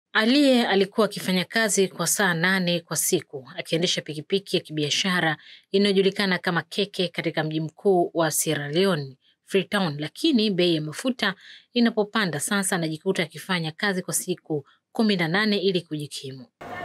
Aliye alikuwa akifanya kazi kwa saa nane kwa siku akiendesha pikipiki ya kibiashara inayojulikana kama keke katika mji mkuu wa Sierra Leone, Freetown, lakini bei ya mafuta inapopanda sasa anajikuta akifanya kazi kwa siku kumi na nane ili kujikimu.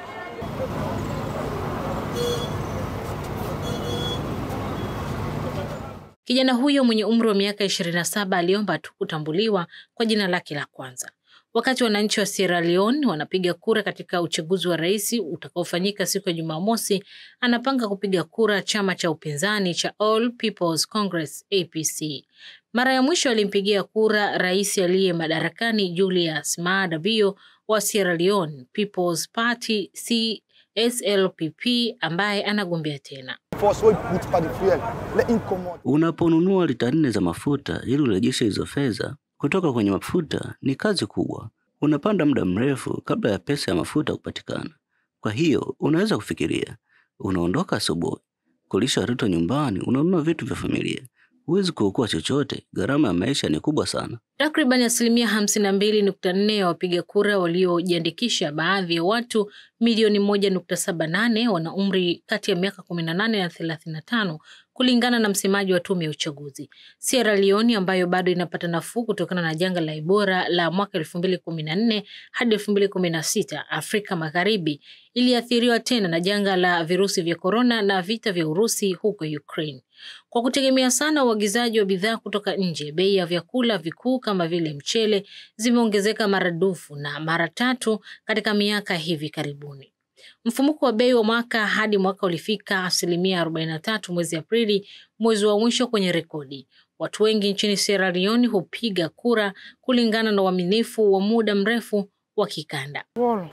Kijana huyo mwenye umri wa miaka ishirini na saba aliomba tu kutambuliwa kwa jina lake la kwanza. Wakati wananchi wa Sierra Leone wanapiga kura katika uchaguzi wa rais utakaofanyika siku ya Jumamosi, anapanga kupiga kura chama cha upinzani cha All People's Congress APC. Mara ya mwisho alimpigia kura rais aliye madarakani Julius Maada Bio wa Sierra Leone People's Party CSLPP ambaye anagombea tena. Unaponunua lita nne za mafuta ili urejeshe hizo fedha kutoka kwenye mafuta ni kazi kubwa. Unapanda muda mrefu kabla ya pesa ya mafuta kupatikana. Kwa hiyo unaweza kufikiria, unaondoka asubuhi, kulisha watoto nyumbani, unanunua vitu vya familia, huwezi kuokoa chochote. Gharama ya maisha ni kubwa sana. Takriban asilimia hamsini na mbili nukta nne ya wapiga kura waliojiandikisha, baadhi ya watu milioni moja nukta saba nane wana umri kati ya miaka kumi na nane na thelathini na tano kulingana na msemaji wa tume ya uchaguzi. Sierra Leone ambayo bado inapata nafuu kutokana na janga la Ebola la mwaka elfu mbili kumi na nne hadi elfu mbili kumi na sita Afrika Magharibi iliathiriwa tena na janga la virusi vya korona na vita vya Urusi huko Ukraine. Kwa kutegemea sana uagizaji wa bidhaa kutoka nje, bei ya vyakula vikuu kama vile mchele zimeongezeka maradufu na mara tatu katika miaka hivi karibuni. Mfumuko wa bei wa mwaka hadi mwaka ulifika asilimia arobaini na tatu mwezi Aprili, mwezi wa mwisho kwenye rekodi. Watu wengi nchini Sierra Leone hupiga kura kulingana na uaminifu wa muda mrefu wa kikanda.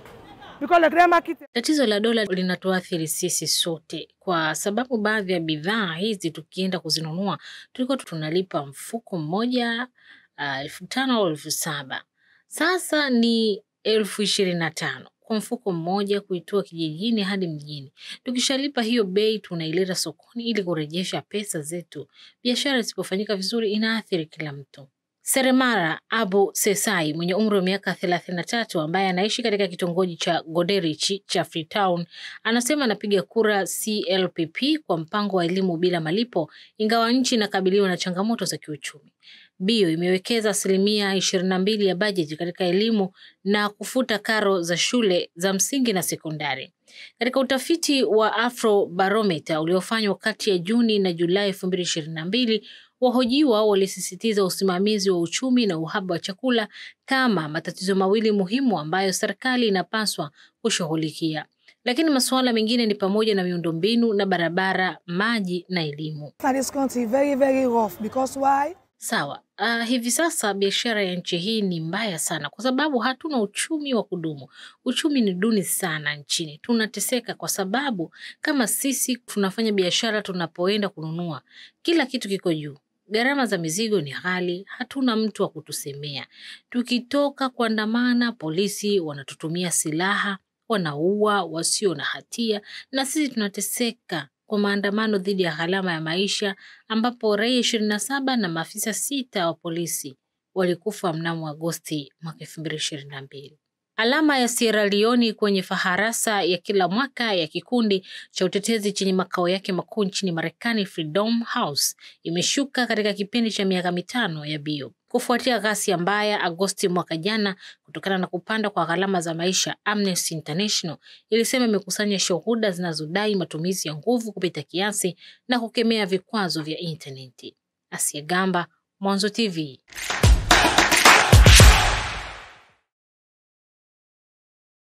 Tatizo la dola linatuathiri sisi sote, kwa sababu baadhi ya bidhaa hizi tukienda kuzinunua tulikuwa tunalipa mfuko mmoja elfu uh, tano au elfu saba sasa ni elfu ishirini na tano kwa mfuko mmoja kuitoa kijijini hadi mjini. Tukishalipa hiyo bei, tunaileta sokoni ili kurejesha pesa zetu. Biashara isipofanyika vizuri, inaathiri kila mtu. Seremara Abu Sesai mwenye umri wa miaka thelathini na tatu ambaye anaishi katika kitongoji cha Goderich cha Freetown anasema anapiga kura CLPP kwa mpango wa elimu bila malipo, ingawa nchi inakabiliwa na changamoto za kiuchumi. Bio imewekeza asilimia ishirini na mbili ya bajeti katika elimu na kufuta karo za shule za msingi na sekondari. Katika utafiti wa Afrobarometer uliofanywa kati ya Juni na Julai elfu mbili ishirini na mbili wahojiwa walisisitiza usimamizi wa uchumi na uhaba wa chakula kama matatizo mawili muhimu ambayo serikali inapaswa kushughulikia. Lakini masuala mengine ni pamoja na miundombinu na barabara, maji na elimu. Sawa. Uh, hivi sasa biashara ya nchi hii ni mbaya sana kwa sababu hatuna uchumi wa kudumu. Uchumi ni duni sana nchini. Tunateseka kwa sababu kama sisi tunafanya biashara, tunapoenda kununua kila kitu kiko juu. Gharama za mizigo ni ghali, hatuna mtu wa kutusemea. Tukitoka kuandamana, polisi wanatutumia silaha, wanaua wasio na hatia, na sisi tunateseka kwa maandamano dhidi ya gharama ya maisha ambapo raia ishirini na saba na maafisa sita wa polisi walikufa mnamo Agosti mwaka elfu mbili ishirini na mbili. Alama ya Sierra Leone kwenye faharasa ya kila mwaka ya kikundi cha utetezi chenye makao yake makuu nchini Marekani, Freedom House, imeshuka katika kipindi cha miaka mitano ya Bio kufuatia ghasia mbaya Agosti mwaka jana kutokana na kupanda kwa gharama za maisha. Amnesty International ilisema imekusanya shuhuda zinazodai matumizi ya nguvu kupita kiasi na kukemea vikwazo vya intaneti. Asia Gamba, Mwanzo TV.